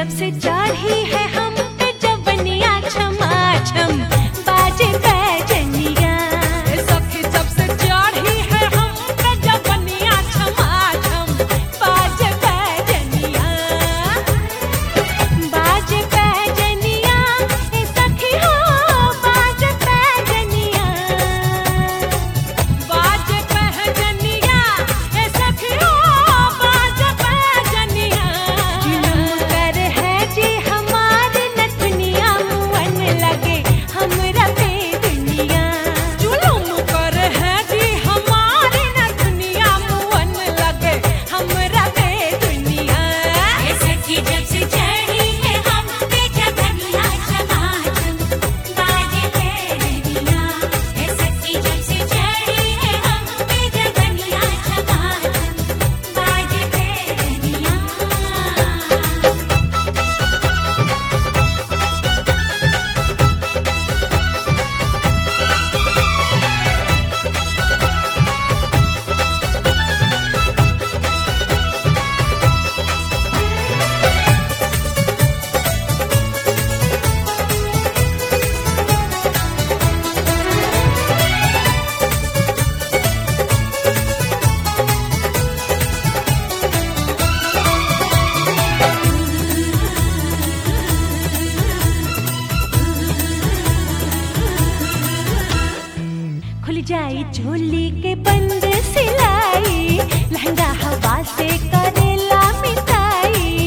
जब से चढ़ी है हम पे जवनिया छमा छम बाजे बैजनिया सखी जब से चढ़ी है हम पे जवनिया छमा छम बाजे बैजनिया बाजे बैजनिया ए सखी हो बाजे बैजनिया बाज पहजनिया ए सखी हो बाज पहजनिया जुलुम कर है जी हमारे नथनिया मुअन लगे हमरा पे दुनिया जुलुम कर है जी हमारी नथनिया मुअन लगे हमरा पे दुनिया सखी जब से चढ़ी है हम पे जवनिया छमा छम बाजे बैजनिया ए सखी जब से चढ़ी है हम पे जवनिया छमा छम बाजे बैजनिया खुल जाई झोली के बंद सिलाई लहंगा हवा से करेला मिटाई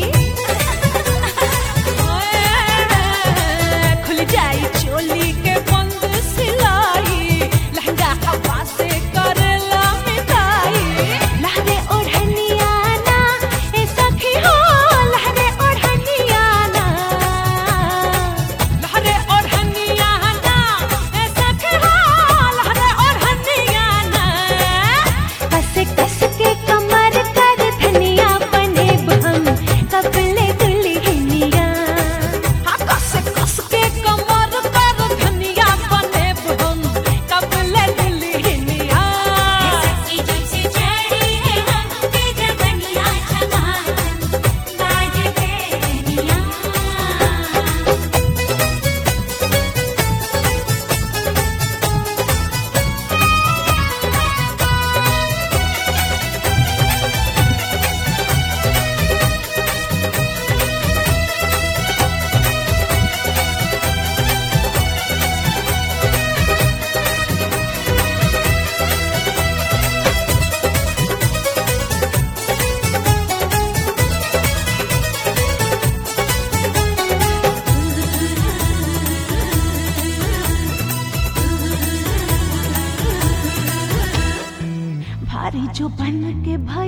खुल जाई चोली के बंद सिलाई लहंगा हवा से करेला मिटाई लहरे ओढ़निया ना ए सखी हो लहरे ओढ़निया ना लहरे ओढ़निया ना ए सखी हो लहरे ओढ़निया ना कस कस के कमर कर धनिया बने हम कपले दुल्हनिया हाँ कस कस के कमर कर धनिया बने हम कबले दुल्हनिया जब से चढ़ी है हम पे जवनिया छमा बाजे बैजनिया भारी जो बन के भई